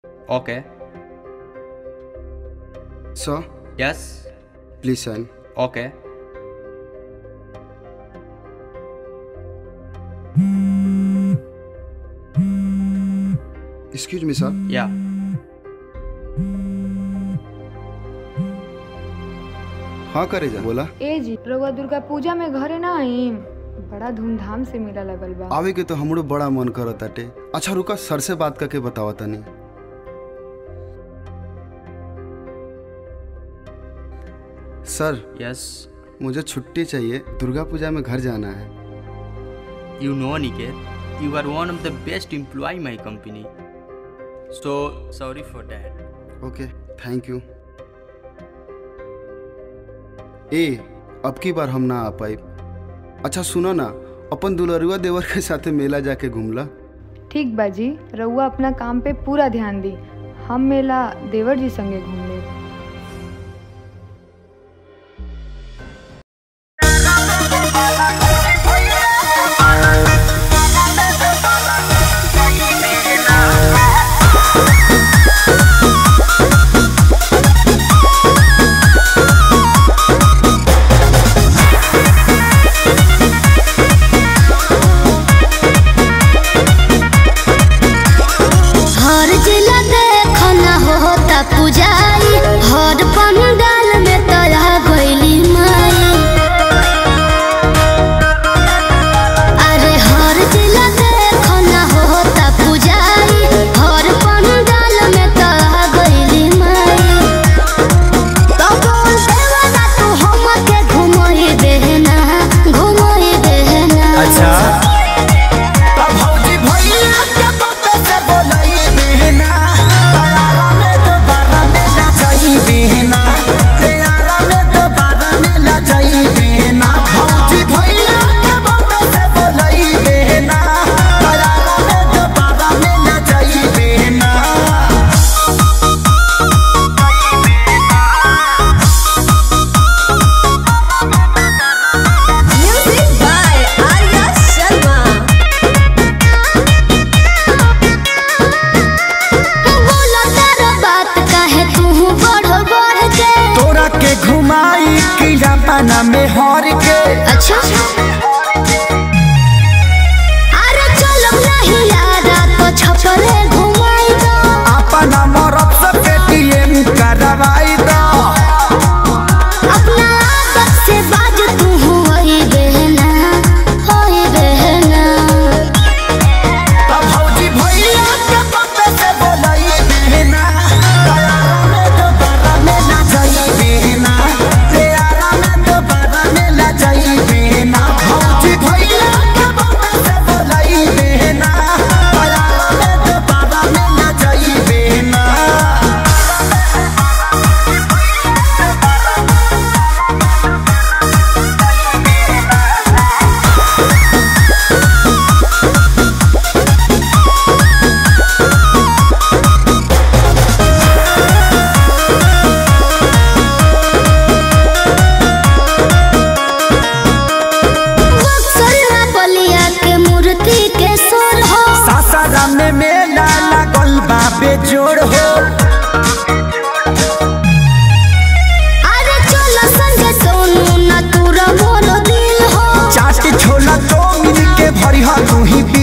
Okay. Sir, Yes. please sign. Okay. Excuse me, sir. Yeah. हाँ करे जा बोला ए जी रउआ दुर्गा पूजा में घरे ना आईम बड़ा धूमधाम से मेला लगल बा आवे के तो हमरो बड़ा मन करत ताटे अच्छा रुका सर से बात करके बतावा तनी सर Yes. मुझे छुट्टी चाहिए दुर्गा पूजा में घर जाना है You know, Niket, you are one of the best employee in my company. So sorry for that. Okay thank you ए अब की बार हम ना आ पाई अच्छा सुनो ना अपन दुलरुआ देवर के साथे मेला जाके घूमला ठीक बा जी रउआ अपना काम पे पूरा ध्यान दी हम मेला देवर जी संगे घूम ले हर जिला देखना होता पुजारी हर पंडाल में तोरा गइली माई अरे हर जिला देखना होता पुजारी हर पंडाल में तोरा गइली माई तो बोल देवना तू हमके घुमई देना घुमई देना अच्छा अब भौजी भैया के पप्पे से बोलई बिना तैयारा में दोबारा मिला जाई बिना तैयारा में दोबारा मिला जाई बिना भौजी भैया के पप्पे से बोलई बिना तैयारा में दोबारा मिला जाई बिना Music by Arya Sharma. बोला तारा बात काहे तू बढ़ बढ़ के तोरा के घुमाई किला पाना में हर के अच्छा अरे चलो नहीं यारा तो छपरे घुमाई दो अपना मरद से पेटीएम करवाई दो अपना आदत से बाज तू होई बहना होई बहना तब भौजी भैया के पप्पे से बोलई बिना तैयारा में दोबारा मिला जाई बिना तैयारा में दोबारा मिला जाई बिना भौजी भैया के पप्पे से बोलई बिना तैयारा में दोबारा मिला जाई बिना बक्सर बलिया के मूर्ति के सोर हो सासारा में मेला लागल बा बेजोड़ हो अरे चलो संगे सोनू ना तू मोर दिल हो चाट छोला तो मिल के भरी तू ही